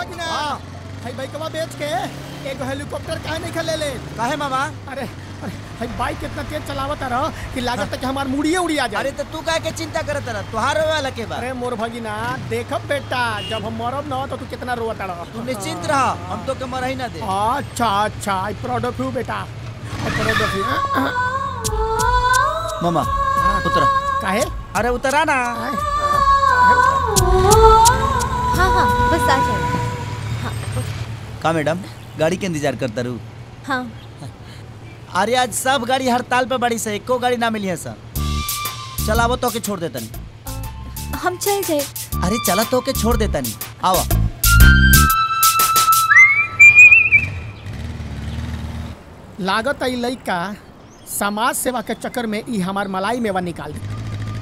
भगिना भाई बाइकवा बेच के एगो हेलीकॉप्टर काहे नहीं खले ले काहे मामा अरे अरे भाई बाइक कितना तेज चलावत रह कि लागत है कि हमार मुड़िए उड़िया जाए अरे तो तू काहे के चिंता करत रह तुहार रोवे वाला के बा अरे मोर भगिना देखब बेटा जब हम मरब ना तो तू कितना रोवत रह तू निश्चिंत रह हम तो के मरही ना दे अच्छा अच्छा आई प्राउड ऑफ यू बेटा आई प्राउड ऑफ यू मामा उतरा काहे अरे उतरा ना हाँ हाँ बस आ जाओ का मैडम गाड़ी के इंतजार करता रू हाँ अरे आज सब गाड़ी हड़ताल पे बड़ी से एको गाड़ी ना मिली है सर चला वो तो के छोड़ देता नहीं हम चल जाए अरे चला तो के छोड़ देता नहीं आवा लागत आई लइका समाज सेवा के चक्कर में ई हमार मलाई मेवा निकाल दे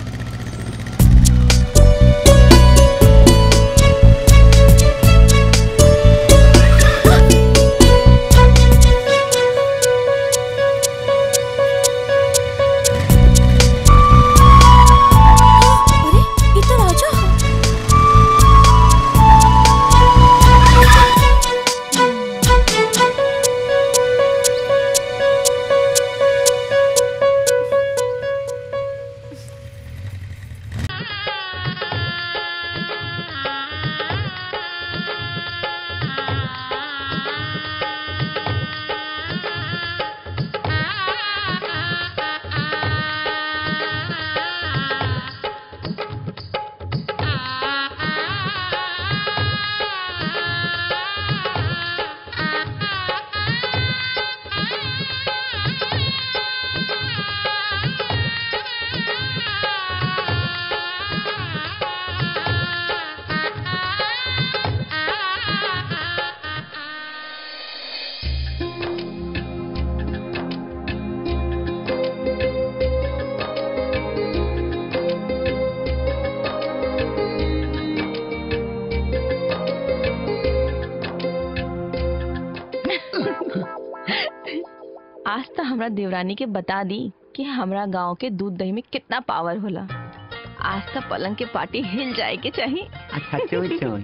अरे इधर आ जाओ आज तो हमरा देवरानी के बता दी कि हमरा गांव के दूध दही में कितना पावर होला आज तो पलंग के पार्टी हिल जाए के चाहिए अच्छा चोई चोई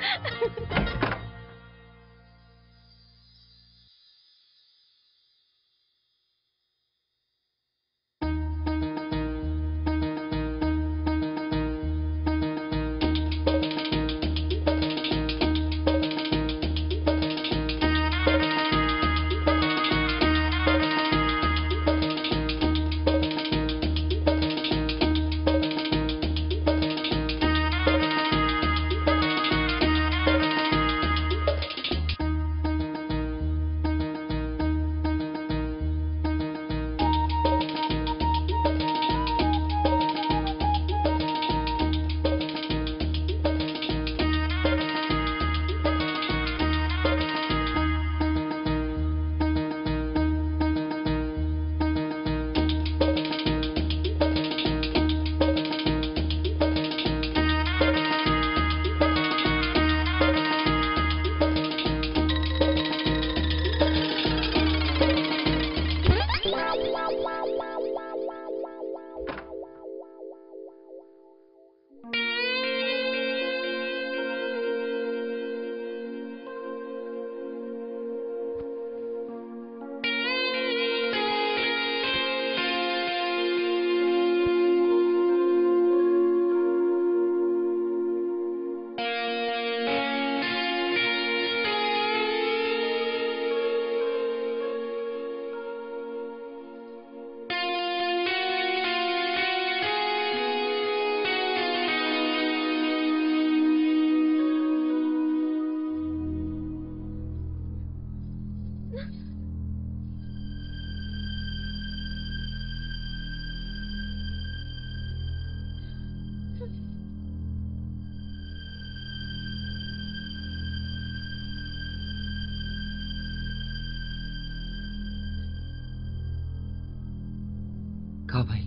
का भाई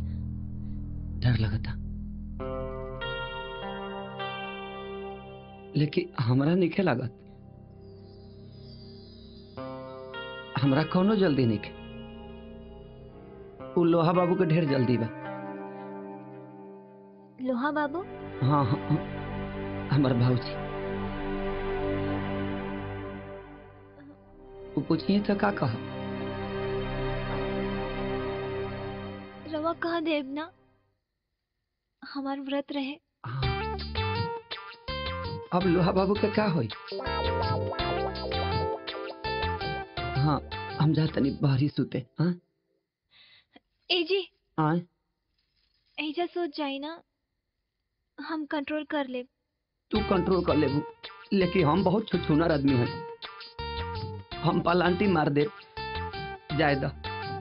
डर लगा था लेकिन हमरा निखे लागत हमरा कोनो जल्दी निखे उ लोहा बाबू के ढेर जल्दी बा लोहा बाबू हाँ हाँ हाँ, हमर भाऊजी वो पूछिए तो का कहा रवा कह देव ना हमार व्रत रहे हाँ। अब लोहा बाबू के का होई हाँ हम जा तनी बाहरी सुते हाँ ए जी आए ऐजा सोच जाई ना हम कंट्रोल कर ले तू कंट्रोल कर लेबू लेकिन हम बहुत छुछुनर आदमी हैं हम पलांटी मार दे जाए दा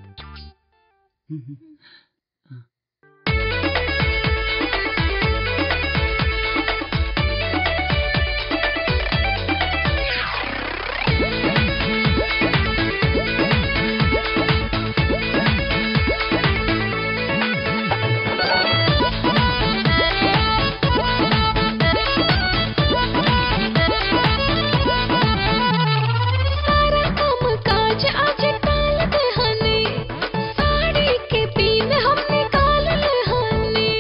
सारा काम काज आज टाल दे हनी साड़ी के पीन हम निकाल ले हनी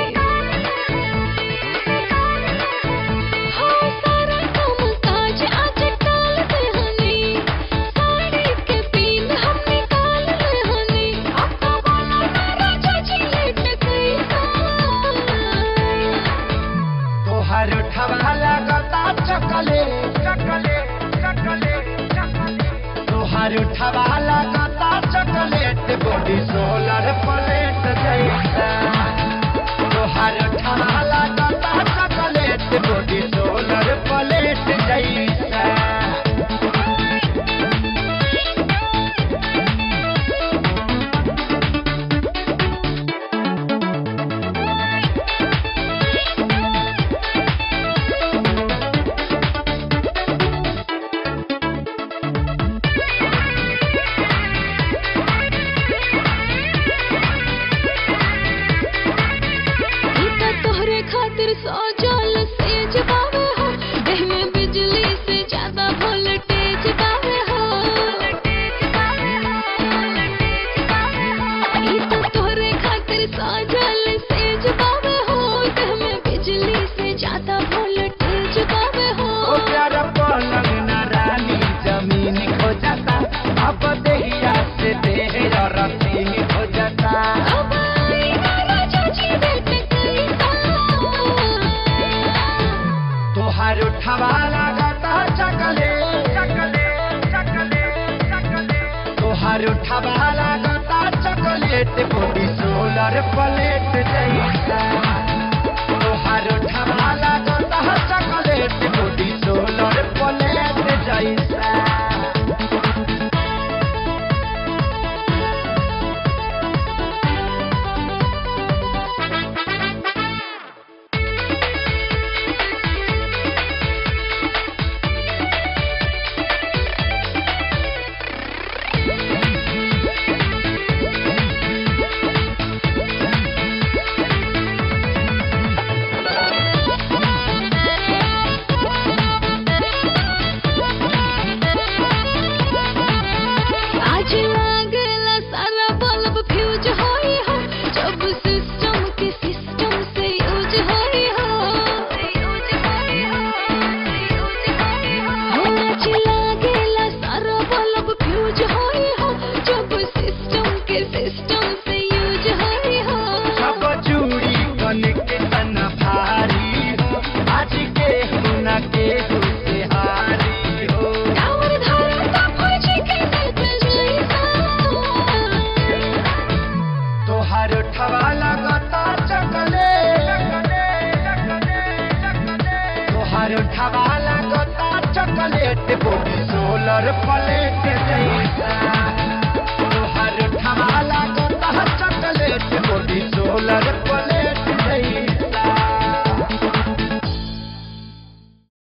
हाँ सारा काम काज आज टाल दे हनी साड़ी के पीन हम निकाल ले हनी अब तो वाला सारा चाची लेट गई तोहर ठवा लगता चकले चकले चकले तोहर ठवा लगता चकलेट बॉडी सोलर प्लेट जैसा तोहर ठवा लगता चकलेट बॉडी सोलर प्लेट जैसा ई त तोहरे खातिर सजल सेज बावे हो देह में बिजली से ज्यादा वोल्टेज बावे हो ई त तोहरे खातिर सजल सेज बावे हो देह में बिजली से ज्यादा वोल्टेज बावे हो ओ प्यारा पलंग ना रानी जमीन खो जाता अब देहिया से देह रतीन हो जाता अब आई वाला चाची बेट कैसा तोहार उठवा लागता चकले चकले चकले चकले तोहार उठवा लागता चॉकलेट बॉडी सोलर प्लेट जैसा तोहार उठवा लागता चॉकलेट बॉडी सोलर प्लेट जैसा आज लागला सारा बल्ब फ्यूज होई हो जब सिस्टम के सिस्टम से यूज होई हो हो आज लागला सारा बल्ब फ्यूज होई हो जब सिस्टम के सिस्टम से यूज होई हो सब चूड़ी कनेक्शन भारी हो आज के हुना के से हारी हो टावर धारा फौजी के नेत जैसा तोहार ठवा लगता चकले तोहार ठवा लगता चॉकलेट बॉडी सोलर प्लेट जैसा